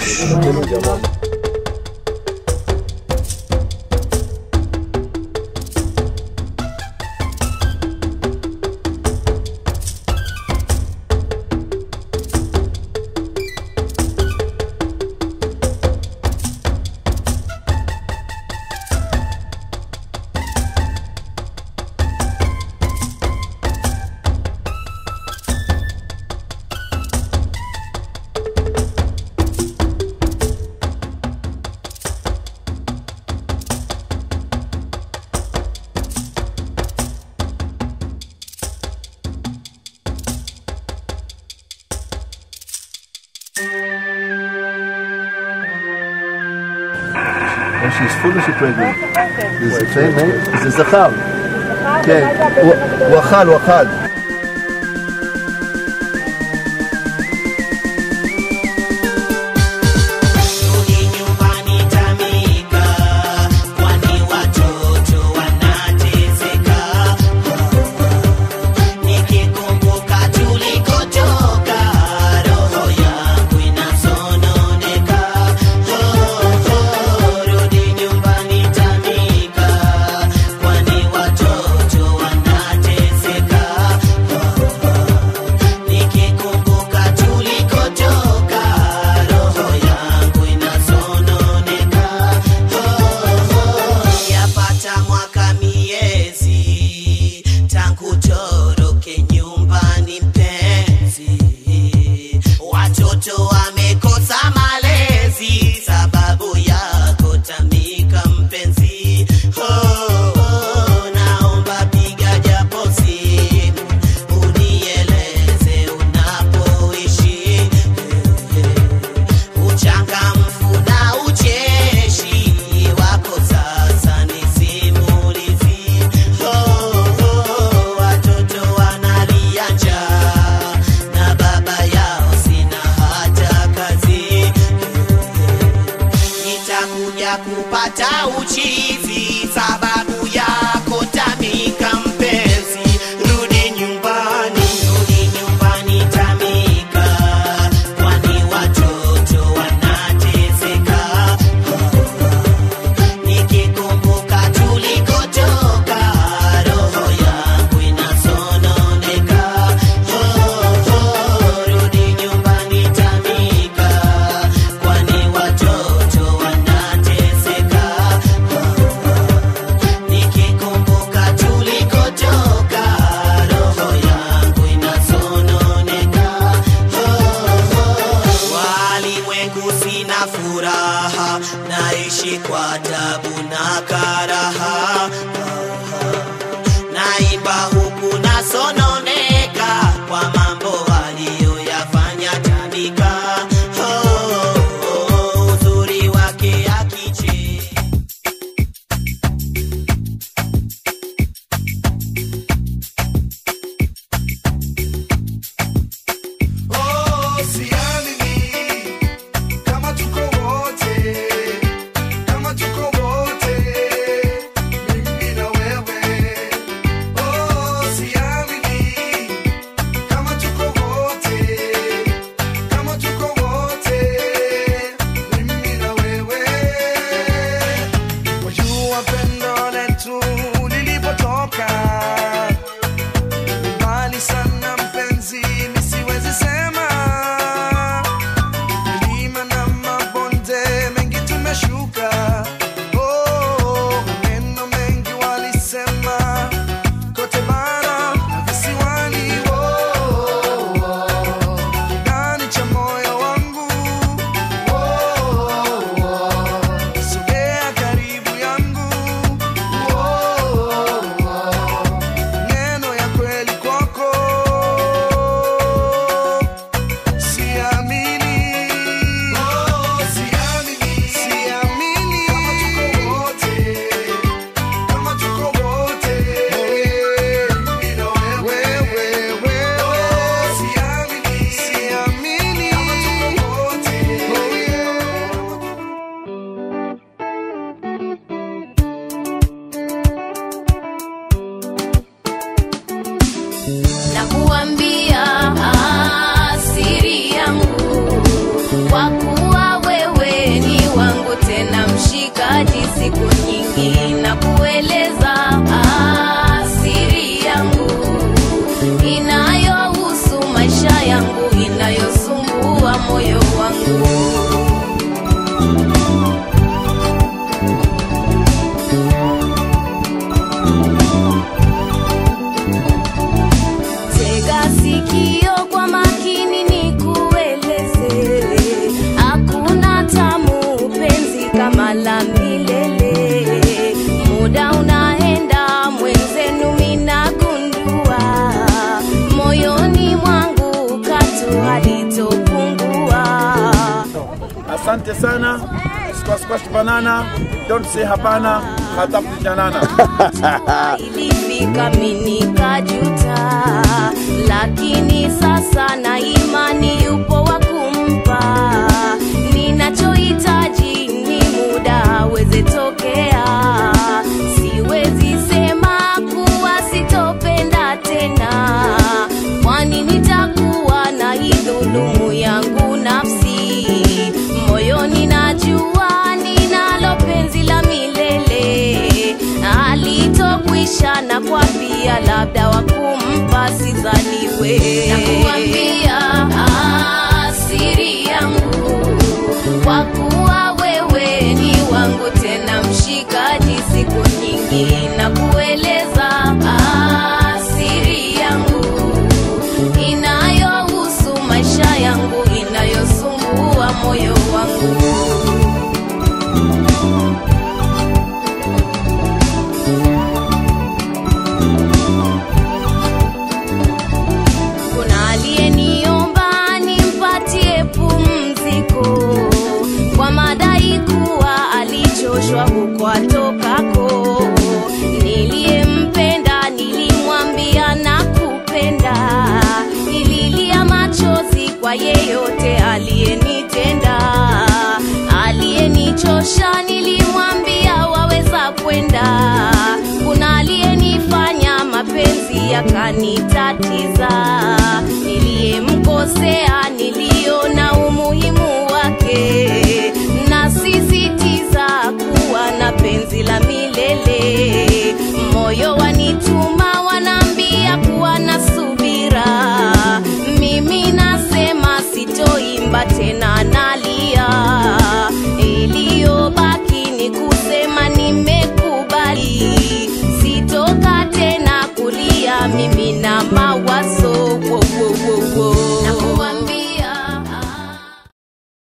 When she's full or she's pregnant? זה זכר, מה? זה זכר. כן, הוא- הוא אכל, הוא אכל. Rudi nyumbani Tamika, kwani watoto wanateseka. Nikikumbuka tulikotoka, roho yangu inasononeka. Rudi nyumbani Tamika, kwani watoto wanateseka. Nikikumbuka tulikotoka, roho yangu inasononeka. Yapata mwaka miezi tangu toroke nyumbani mpenzi, watoto wamekosa malezi sababu yako Tamika mpenzi. Oh, oh, naomba piga japo simu unieleze unapoishi uchangamfu na ucheshi wako sasa ni simulizi. Oh, oh, watoto wanalia njaa na baba yao sina hata kazi. Nitakuja kupata uchizi sababu yako Tamika mpenzi, rudi nyumbani, rudi nyumbani Tamika, kwani watoto wanateseka. Nikikumbuka tulikotoka, roho yangu inasononeka. Rudi nyumbani Tamika, kwani watoto wanateseka. Nikikumbuka tulikotoka, roho yangu inasononeka. Walimwengu sina furaha, naishi kwa tabu na karaha. Naimba huku nasononeka kwa mambo aliyoyafanya Tamika. Oh, oh, uzuri wake akicheka Oh, siamini kama tuko wote, kama tuko wote siku nyingi na kueleza asiri yangu inayohusu maisha yangu inayosumbua moyo wangu Tega sikio kwa makini nikueleze, hakuna tamu penzi kama la milele. Muda unaenda mwenzenu, minagundua moyoni mwangu katu halitopungua. Asante sana. Squash squash banana. Don't say hapana. Hatafuti janana. ilifika mimi nikajuta, lakini sasa na imani yupo wa kumpa. Ninachohitaji ni muda aweze tokea, siwezi sema kuwa sitopenda tena, kwani nitakuwa na idhulumu yangu nafsi moyoni, najua ninalo penzi la milele alitokwisha na kwa pia labda wakumpa sizaliwe nakuambia asiri yangu kwa kuwa wewe ni wangu tena mshikaji siku nyingi na kueleza asiri yangu inayohusu maisha yangu inayosumbua moyo wangu kuna aliyeniomba nimpatie pumziko kwa madai kuwa alichoshwa huko atokako. Niliyempenda nilimwambia na kupenda, nililia machozi kwa yeyote aliyenitenda, aliyenichosha nilimwambia waweza kwenda. Kuna aliyenifanya mapenzi yakanitatiza, niliyemkosea niliona umuhimu wake, nasisitiza kuwa na penzi la milele. Moyo wanituma wanaambia kuwa na subira, mimi nasema sitoimba tena, nalia